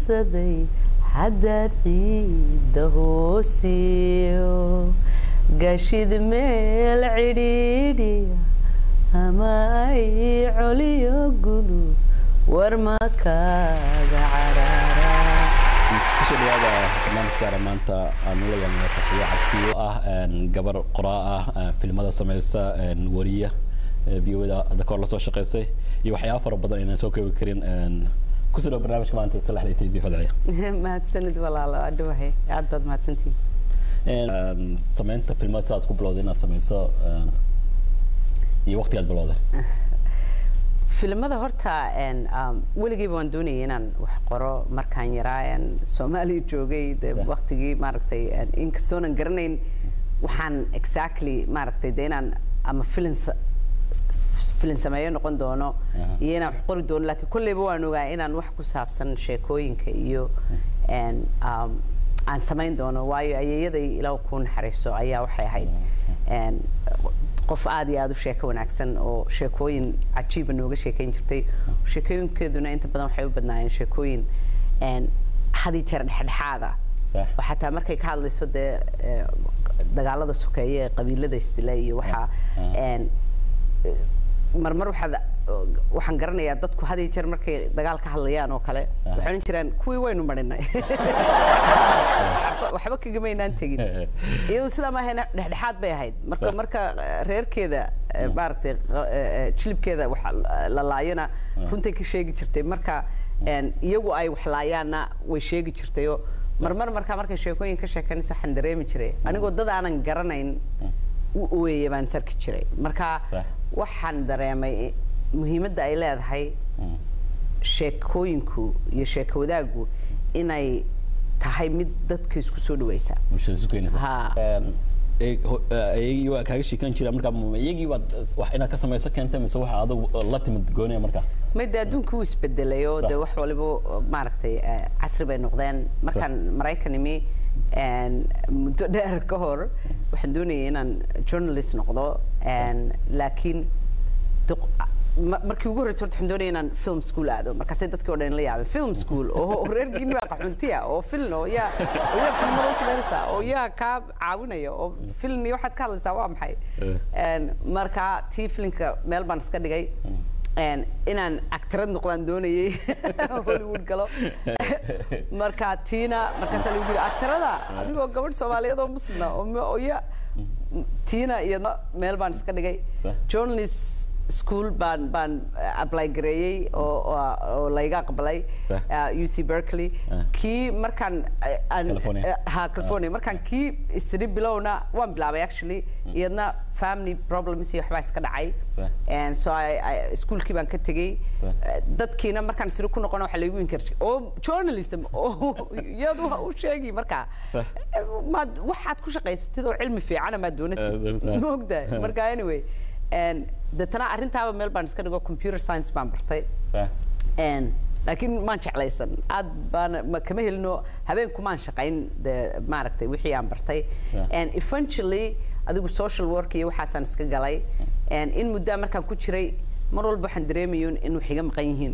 hubsaday haddaad ciidda hoosiyo gashid meel cidhiidhiya ama ay coliyo gulu war ma kaaga caraara kusoo dhawaada barnaamijkaana maanta aan ula yeelnay faqiyo cabsiyo ah gabar qoraa ah filmada sameysa wariya v o da hadda kahor lasoo shaqeysay iyo waxyaaba fara badan inaan soo koobi karin kusoo dhawa barnaamijka maanta salaxda t v fadciya mahadsanid walaalo adhowahay aad baad mahadsantihin sameynta filmada sidaad ku bilowday inaad sameyso iyo waqtigaad bilowday filimada horta weligeyba waan doonayay inaan wax qoro markaan yaraa soomaaliya joogay de waktigii maaragtay inkastoonan garanayn waxaan exactly maaragtay de inaan ama filin filin sameeyo noqon doono iyo inaan wax qori doono lakiin kolleyba waan ogaa inaan wax ku saabsan sheekooyinka iyo aan samayn doono waayo ayeeyaday ilaw ku naxariiso ayaa waxay ahayd qof aad iyo aad u sheeko wanaagsan oo sheekooyin cajiiba nooga sheekayn jirtay sheekooyinkeeduna inta badan waxay u badnaayeen sheekooyin hadi jeer dhexdhexaada oo xataa markay ka hadlayso dee dagaalada sokeeye ee qabiilada isdila iyo waxaa marmar waxaad waxaan garanayaa dadku had iyo jeer markay dagaal ka hadlayaan oo kale waxay odhan jiraan kuwii waynu marinay waxba kagamaynaan tegin iyadu sidaa ma ahayn dhexdhexaad bay ahayd marka marka reerkeeda maaragtay jilibkeeda wax la laayona runtay ka sheegi jirtay marka iyagu ay wax laayaanna way sheegi jirtayoo marmar markaa markay sheekooyin ka sheekanaysa waxaan dareemi jiray anigoo dad aanan garanayn u ooyaya baan sarki jiray marka waxaan dareemay muhiimadda ay leedahay sheekooyinku iyo sheeko wadaaggu inay tahay mid dadka isku soo dhawaysa iyagii waa kaaga sheekan jira marka iyagii baad wax inaad ka samayso keentay mise waxa adag la timid goonaya marka mayde adduunka wuu isbedelay oo de wax waliba maaragtay casri bay noqdeen markaan maraykan imi muddo dheer ka hor waxaan doonayay inaan journalist noqdo laakiin markii ugu horreysa horta waxaan doonaya inaan film school aado markaasay dadkii o dhan la yaabeen film school oo reer gini baa qaxuntiya oo film oo yaa oo yaa filmada u samaynaysaa oo yaa kaa caawinaya oo film iyo waxaad ka hadlaysaa waa maxay marka tii filimka meel baan iska dhigay inaan actarad noqdaan doonayay hollywood galo marka tiina markaasaa lagu yiri actarada adigoo gabadh soomaaliyeed oo muslima oo ya tiina iyadna meel baan iska dhigay journalist school baan baan apply gareeyey oo oo layga aqbalay u c berkeley kii markaan ha california markaan kii isri bilowna waan bilaabay actually iyadna family problems iyo waxbaa iska dhacay so ischoolkii baan ka tegey dadkiina markaan isri ku noqona waxa laygu inkar oo journalism oo iyad u sheegi markaa maad waxaad ku shaqaysatid oo cilmi fiicana maad doonatid ma ogdahay marka anyway deetana arrintaaba meel baan iska dhigo computer science baan bartay laakiin maan jeclaysan aad baan kama helino habeenkumaan shaqayn de maaragtay wixii aan bartay eventually adigu social work iyo waxaasaan iska galay in muddaa markaan ku jiray mar walba waxaan dareemayo in wax iga maqan yihiin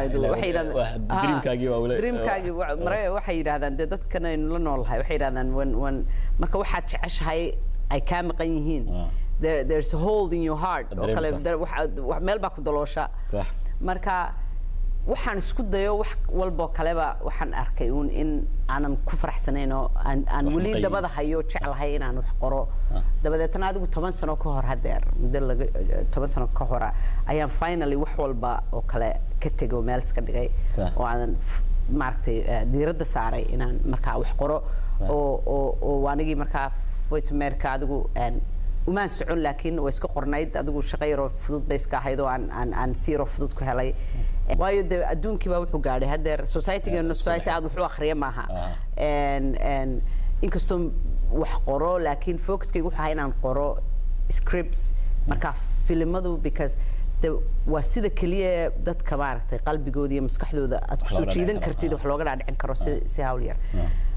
dreamkaagii waxay yidhahdaan dee dadkan aynu la noolahay waxay yidhahdaan wan wan marka waxaad jeceshahay ay kaa maqan yihiin there, there's a hold in your heart oo kale meel baa ku daloosha marka waxaan isku dayo wax walboo kaleba waxaan arkay uun in aanan ku faraxsanayn oo aan aan weli dabada hayo jeclahay inaan wax qoro dabadeetna adigu toban sano ka hor hadeer muddo laga toban sano ka hora ayaan finally wax walba oo kale ka tegay oo meel iska dhigay oo aanan maaragtay diiradda saaray inaan markaa wax qoro oo oo oo anigii markaa voice america adigu umaan socon laakiin way iska qornayd adigu shaqo yaroo fudud bay iska ahayd oo aan aan aan si yaroo fudud ku helay waayo de adduunkii baa wuxuu gaadhay haddeer societygeena society aad wax u akhriya maaha inkastoo wax qoro laakiin focuskaygu wuxuu ahaa inaan qoro scripts marka filimadu because de waa sida keliya dadka maaragtay qalbigooda iyo maskaxdooda aad kusoo jiidan kartid wax looga dhaadhicin karo si si hawl yar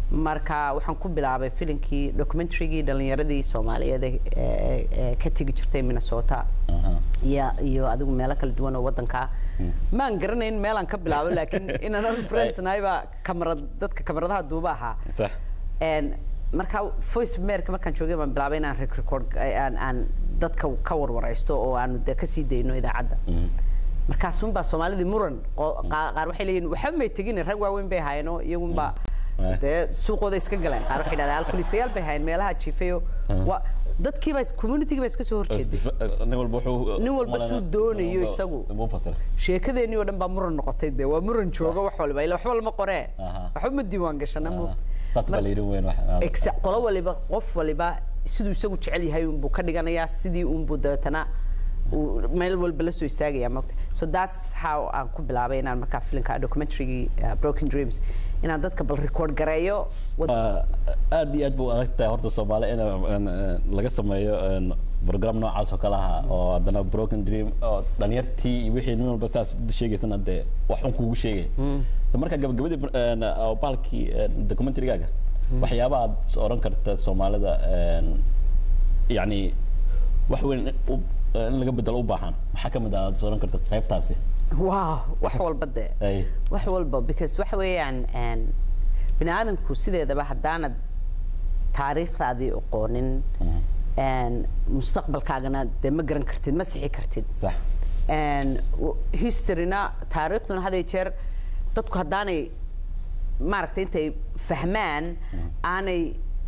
marka waxaan ku bilaabay filinkii documentarygii dhalinyaradii soomaaliyeed ee- ee ee ka tegi jirtay minnesota Aha. iyo iyo adigu meelo kala duwan oo wadanka maan garanayn meelaan ka bilaabo laakiin inaan anigu friends nahay baa kamarad dadka kamaradaha duuba ahaa sax Een, marka voice of america markaan joogay baan bilaabay inaan rec- record aan aan dadka ka warwaraysto oo aanu dee kasii dayno idaacadda Mhm. markaasunbaa soomaalidii muran oo qaa- qaar waxay leeyihin waxba may tegin rag waaweyn bay ahaayeen oo iyagunbaa Eh. dee suuqooda iska galeen qaar waxay dhahdeen alkulistayaal bay ahaayeen meelaha jiifayo waa dadkiiba communitygii baa iska soo horjeeday nin walba wuxuu Nin walba suu doonayo isagu. buu fasira sheekadeenii oo dhan baa muran noqotay dee waa muran jooga wax walba ila waxba lama qoree Aha. waxba ma diiwaan gashana mu saas baa la yidhi weyn wax Exa- qolo waliba qof waliba siduu isagu jecel yahay unbuu ka dhiganayaa sidii unbuu dabeetana uu meel walba la soo istaagaya mogta so that's how aan ku bilaabay inaan markaa filimka documentarygii uh, broken dreams inaan dadka bal record gareeyo wad- aad iyo aad buu adag tahay horta soomaali in in, eh, laga sameeyo een, program noocaas oo kale ah oo haddana broken dream oo dhalinyartii iyo wixii nin walba saas sheegaysana dee wax un kuugu sheegay so marka gabagabadii een, oo bahalkii een, documentarygaaga waxyaabaha aad is oran karta soomaalida een, yacni wax weyn u- in laga bedelo u baahan maxaa ka mid ah aad is oran karta qaybtaasi wow wax walba dee ay wax walba because waxa weeyaan een, bini aadamku sideedaba haddaanad taariikhdaadii aqoonin een, mustaqbalkaagana dee ma garan kartid ma sixi kartid sax And w- historyna taariikhduna had iyo jeer dadku haddaanay maaragtay intay fahmaan aanay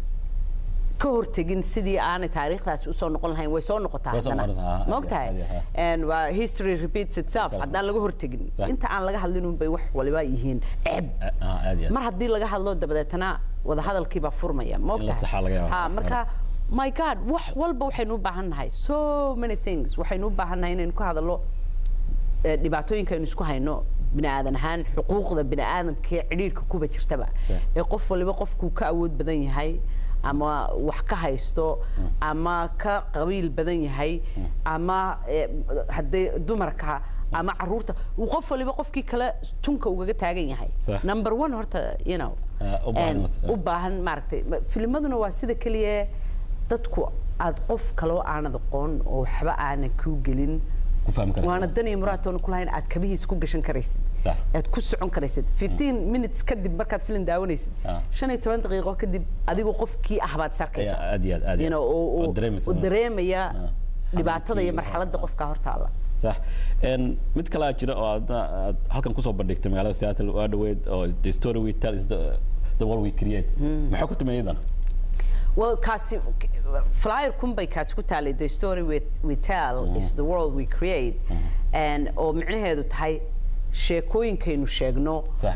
ka hortegin sidii aanay taariikhdaasi usoo noqon lahayn way soo noqotaa Way soo haddana noqotaa, ha, ma ha, ogtahay ha, ha. And waa history repeats itself Sax. haddaan laga hortegin Sax. inta aan laga hadlin unbay wax waliba yihiin ceeb Ah, aad iyo aad mar haddii laga hadlo dabadeetana wadahadalkii baa furmaya ma In la ogtahay saxaa laga yaabaa. ha marka my god wax walba waxaynu u baahan nahay so many things waxaynu u baahan nahay inaynu ka hadallo eh, dhibaatooyinka aynu isku hayno bini aadan ahaan xuquuqda bini aadanka ee cidhiidhka kuba jirtaba Yeah. ee qof waliba qofkuu ka awood badan yahay ama wax ka haysto ama ka qabiil badan yahay ama eh, haddii dumarka ama caruurta uu qof waliba qofkii kale tunka ugaga taagan yahay Sax. number one horta you know Ah, u baahan and mas- u baahan maaragtay ma- filimaduna waa sida keliya dadku aad qof kaloo aanad aqoon oo waxba aanan kuu gelin ku fahmi kartaa waana dan iyo muraatoona ku lahayn aad kabihiis ku gashan karaysid Sax. aad ku socon karaysid 15 minutes kadib markaad filim daawanaysid Ah. shan iyo toban daqiiqo kadib adigoo qofkii ah baad sarkaysaa Ayaa aad iyo aad, aad iyo You know, aad. oo- oo- Oo dareemaysa. oo dareemaya Ah. dhibaatada iyo Xanuunkii, marxaladda ah. qofka hortaala sax Een, mid kalaa jira oo aadna aad halkan kusoo bandhigtay magaalada Seattle waa dhaweyd oo the story we tell is the, the world we create maxaa ku timayadan well kaasi flyer kun bay kaasi ku taalay the story we, we tell is the world we create and oo micnaheedu tahay sheekooyinkaynu sheegno sax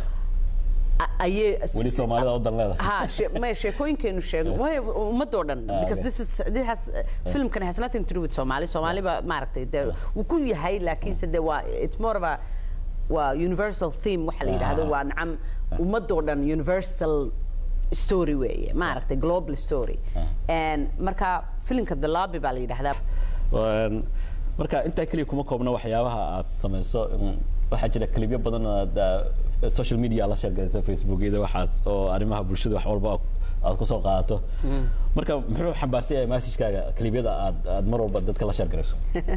a- ayay weli soomaalida wadan leedahay ha she- maya sheekooyinkaynu sheegno way ummadoo dhan Ah, because okay. this is this has uh, filmkan has nothing to do with Somali Somali ba maaragtay de wuu ku yahay laakiinse de waa it's more of a waa universal theme waxa la yidhaahdo Ah. waa nacam ummadoo dhan universal story weeye maaragtay global story and marka filimka the lobby baa la yidhaahdaa Een, marka intaa keliya kuma koobna waxyaabaha aad samayso in- waxaa jira klibyo badan oo aad, ah, social media la sheergayso facebook ida waxaas oo arrimaha bulshada wax walba aad kusoo qaadato marka muxuu xambaarsan yahay messagekaaga klibyada aad aad mar walba dadka la sheergarayso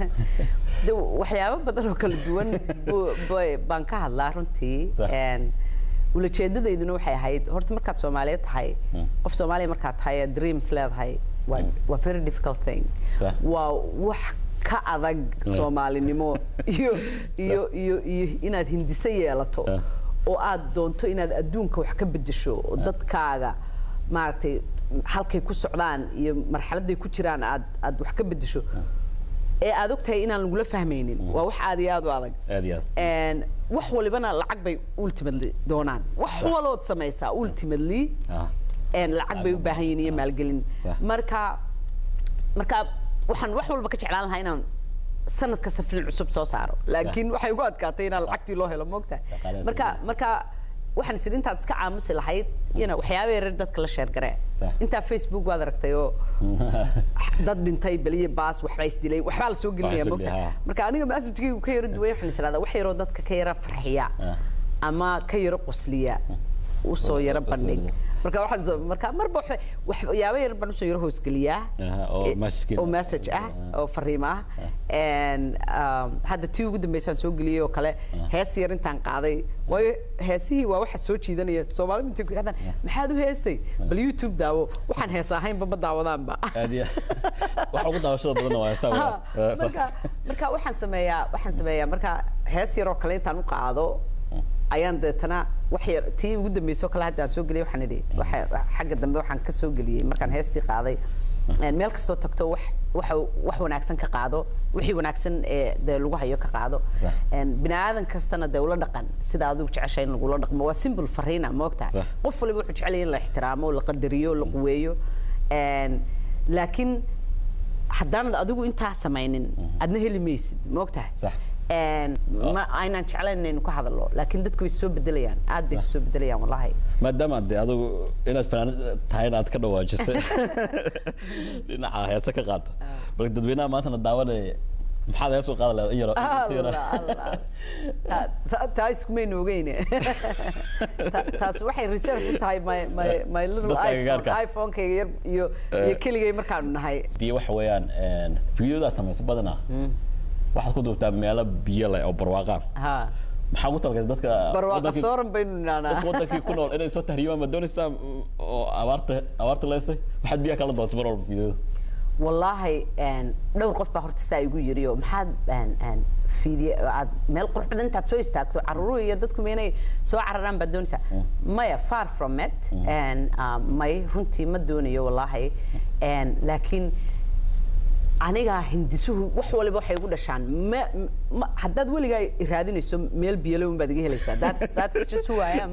de waxyaabo badan oo kala duwan bu- bay- baan ka hadlaa runtii Sax. And ulajeedadeyduna waxay ahayd horta markaad soomaaliyeed tahay qof soomaaliya markaad tahay ee dreams leedahay waa waa very difficult thing Sax. waa wax ka adag soomaalinimo iyo iyo iyo iyo inaad hindise yeelato Ah. oo aad doonto inaad adduunka wax ka bedesho oo dadkaaga maaragtay halkay ku socdaan iyo marxaladday ku jiraan aad aad wax ka bedesho ee aad ogtahay inaan lagula fahmaynin waa wax aad iyo aad u adag aad iyo aad And wax walibana lacag bay ultimately doonaan wax walood samaysaa ultimately Ah. and lacag bay u baahan yihiin iyo maalgelin Sax. marka marka waxaan wax walba ka jeclaan lahaa inaan sanad kasta film cusub soo saaro laakiin waxay ugu adkaatay inaan lacagtii loo helo moogta Dhaqaalaha marka soo marka waxaan is intaad iska aamusi lahayd ina waxyaaba yaryar dadka la sheergaree Sax. intaa facebook waad aragtay oo dad dhintay beliye baas waxbaa isdilay waxbaa la soo gelinaya soo moogta gelaya, ha. marka aniga messagekaygu ka yaro duway waxaan is idhahdaa wax yaroo dadka ka yara farxiya Ah. ama ka yaro qosliya usoo yaro usoo bandhig dhiga. marka waxaan marka marba waxa waxyaabo yar baan usoo yaro hoosgeliyaa Aha, oo Eh, message-kiina. oo message ah Ah. oo fariimo ah And, um, hadda tii ugu dambeysaan soo geliyey oo kale hees yar intaan qaaday waayo heesihii waa waxa soo jiidanaya soomaalidu intay ku yidhahdaan maxaad u heesay bal youtube daawo waxaan hees ahaynba ma daawadaanba aad iyo waxa ugu daawashada badanna waa heesaa Ha, weeyaan. marka marka waxaan sameeyaa waxaan sameeyaa marka hees yaroo kale intaan u qaado ayaan deetana wax yar tii ugu dambeysoo kale hadda aan soo geliyay waxaan idhi waxa xagga dambe waxaan ka soo geliyey markaan heestii qaaday een, meel kastoo tagto wax waxa wax wanaagsan ka qaado wixii wanaagsan ee dee lagu hayo ka qaado Sax. Een, bini aadan kastana dee ula dhaqan sida adigu jeceshay in lagula dhaqmo waa simple fariina ma ogtahay Sax. qof waliba wuxuu jecel yahay in la ixtiraamo la qadariyo la quweeyo Een, laakiin haddaanad adigu intaa samaynin adna heli maysid ma ogtahay Sax. Een, ma aynaan jeclayn inaynu ka hadalno laakiin dadku way soo bedelayaan aad bay soo bedelayaan wallahi maadaama de adigu inaad fanaanad tahay inaad ka dhawaajisay dhinaca heese ka qaato bal dadweynaha maantana daawanaya maxaad hees u qaada leedahay in yaro in yaro- Allah, Allah. Ta- ta- taa iskumaynu ogeyne Ta- taas waxay reserve u tahay my my my little Dadka iphone agagaarka. iphone-kayga yar iyo iyo keligay markaanu nahay biyo waxa weeyaan fiidiyodaa samayso badanaa waxaad ku duubtaa meelo biyo leh oo barwaaqaan ha maxaa ugu talagay dadka barwaaqa wadankii- sooran baynu nidhahnaa dadka wadankii ku nool inay soo tahriibaan ma doonaysaa oo abaarta abaarta leysay waxaad biyaha kala doonta mar walba fiidiyada wallaahi een, dhowr qof baa horta saa igu yiri oo maxaad een, een, fiidiye aad meel qurux badan intaad soo istaagto caruuruhu iyo dadku ma inay soo cararaan baad doonaysaa maya far from it And, um, may runtii ma doonayo wallaahi And, laakiin aniga hindisuhu wax waliba waxay igu dhashaan ma, ma haddaad weligaa i raadinayso meel biyalo un baad iga helaysaa that's, that's just who I am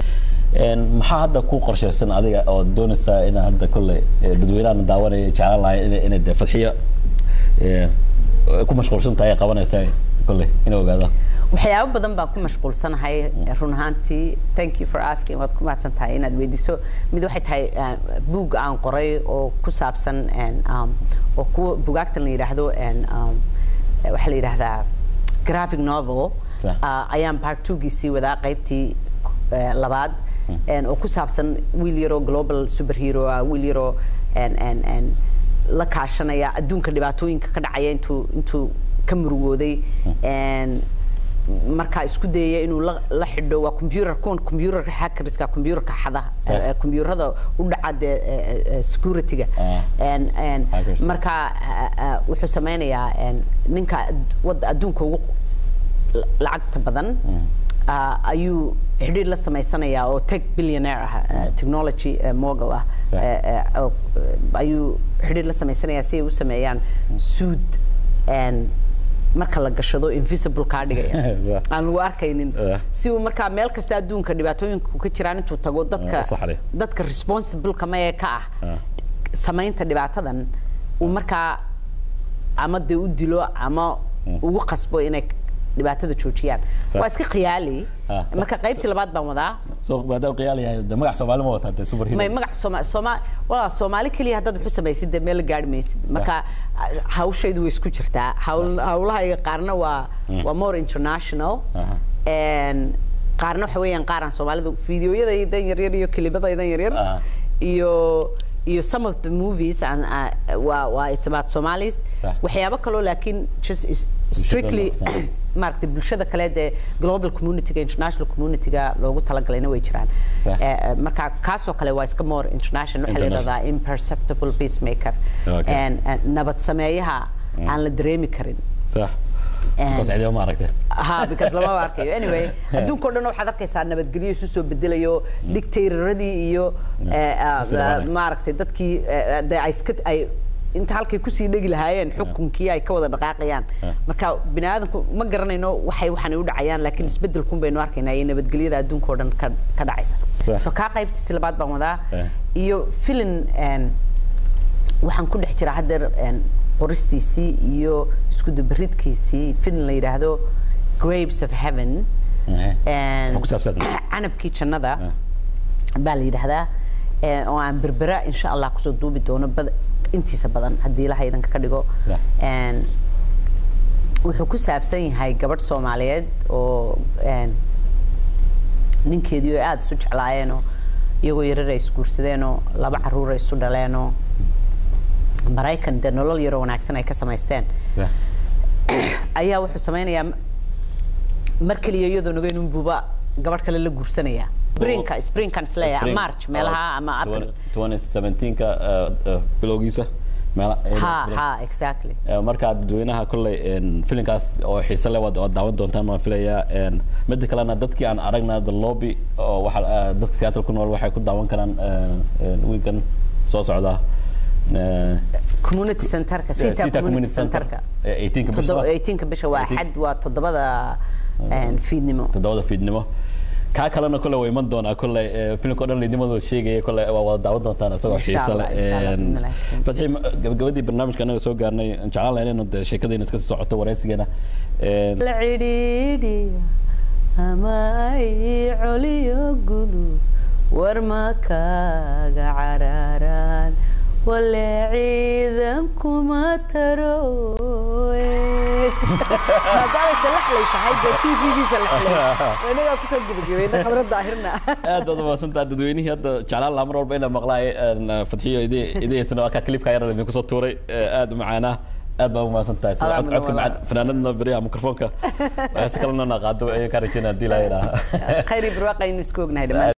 maxaa hadda ku qorshaysan adiga oo doonaysaa inaad hadda kolley eh, dadweynahan daawanaya jeclaan lahay inay inay dee fadxiyo eh, ku mashquulsan tahay ay qabanaysaa kolley inay ogaadaan waxyaabo badan baan ku mashquulsanahay run ahaantii thank you for asking waad ku mahadsan tahay inaad weydiiso mid waxay tahay uh, buug aan qoray oo ku saabsan and, um, oo kuwa bugaagtan la yidhaahdo and, um, eh, waxaa la yidhaahdaa graphic novel Sax. uh, ayaan part twogiisii wadaa qaybtii eh, labaad and, oo ku saabsan wiil yaroo global superhero ah wiil yaroo and, and, and, la kaashanaya adduunka dhibaatooyinka ka dhacaya intuu intuu ka murugooday And markaa isku dayaya inuu la la xidho waa computer kuwan computer hackerska computerka xada Sax. eh, computerada u dhaca dee eh, eh, securityga Ah. And- and Hackers. marka ah, ah, wuxuu sameynayaa and ninka ad- wadda adduunka ugu la- lacagta badan ah, ayuu xidhiir la samaysanayaa oo tech billionaire ah ah, technology eh, mogul ah Sax. Eh, eh, oo, eh, ayuu xidhiir la samaysanayaa si ay u sameeyaan suud and marka la gashado invisible kaa dhigaya Sax. aan lagu arkaynin Eh. si uu markaa meel kasta adduunka dhibaatooyinku ka jiraan intuu tago dadka Eh, sax leh. dadka responsible kama ee ka ah Ah. samaynta dhibaatadan uu markaa ama dee u dilo ama ugu qasbo inay dhibaatada joojiyaan Sax. waa iska khiyaali Ah, sax. marka qaybtii labaad baan wadaa so maadaama qiyaal yahay de magac soomaali ma wataa dee superhero may magac sooma sooma waa soomaali keliya haddaad wuxu samaysid dee meel la gaari maysid marka hawshaydu way isku jirtaa hawl hawlahayga qaarna waa waa more international Aha. And qaarna waxa weeyaan qaar aan soomaalidu fiidiyoyadaydan yaryar iyo kelibadaydan yaryar Aha. iyo iyo some of the movies and, uh, waa waa it's about Somalis Sax. waxyaabo kaloo laakiin just is- strictly Bulshada, maaragtay bulshada kale dee global communityga international communityga loogu talagalayna way jiraan Sax. Eh, eh, marka kaasoo kale waa iska more international waxaa la International. yidhahdaa imperceptible peacemaker Okay. And, and nabad sameeyaha aan la dareemi karin sax because cidiba ma aragtay ha because lama arkayo anyway adduunka oo dhan waxaad arkaysaa nabadgelyo isu soo bedelayo dictatoradii iyo eh, ah, silsiladii. maaragtay dadkii eh, dee ay iska ay inta halkay kusii dhegi lahaayeen xukunkii ay ka wada dhaqaaqayaan Yeah. marka bini aadamku ma garanayno waxay waxaan u dhacayaan laakiin isbedelkun baynu arkaynaa iyo nabadgelyada adduunka oo dhan ka ka dhacaysa Yeah. so kaa qaybtiisi labaad baan wadaa Yeah. iyo filin een, waxaan ku dhex jiraa haddeer een, qoristiisii iyo isku dubaridkiisii filin la yidhaahdo grapes of heaven Ehe. And Wuxuu ku saabsan canabkii jannada Ah. baa la yidhaahdaa eh, oo aan berbera insha allah kusoo duubi doono bad- intiisa badan haddii ilaha idanka ka dhigo Yeah. And wuxuu ku saabsan yahay gabadh soomaaliyeed oo een, ninkeedii oo aada isu jeclaayeenoo iyagoo yarar ay isguursadeenoo laba caruur ay isu dhaleenoo maraykan dee nolol yaroo wanaagsan ay ka samaysteen ayaa wuxuu samaynayaa mar keliya iyadoo naga inun buuba gabadh kale la guursanaya sprinka sprinkan isleeyahay march meelaha ama april 2017ka bilowgiisa meela ha ha exactly markaa dadweynaha kolley filinkaas oo xiise leh waad waad daawan doontaan waan filayaa midda kalena dadkii aan aragna the lobby oo waxa dadka seattle ku nool waxay ku daawan karaan wiilkan soo socda community centerka sita community centerka 18 bisha 18 bisha waa xad waa toddobada fiidnimo toddobada fiidnimo kaa kalena kole waa iman doonaa kole filimka o dhan laydnimadooda sheegaya kole waa wada daawan doontaan isagoo xiise leh fatxi gabagabadii barnaamijka anaga soo gaarnay jeclaan lahayn inuu de sheekadayna iska sii socoto wareysigeena la cidhiidhiya ama ay coliyo gulu war ma kaaga cararaan wale ciidan kuma taro maadaamay salaxlay tahay dee t v-giisa laxlay inagaa kusoo gebagabayna khabrad daahirna aad baad umahadsantaa dadweynihii hadda jeclaan lahaa mar walba inaa maqlaay fadxiyo idihaysana waa kaa clipka yar idinku soo tuuray aad u macaanaa aad baa umahadsan tahay sida cod codka macaan fanaanadna beriyaha mikrofoonka heese kalena na qaado ayaan kaa rajeynaa hadii laa yidhaaha khayr iyo barwaaq aynu isku ognahay dhammaan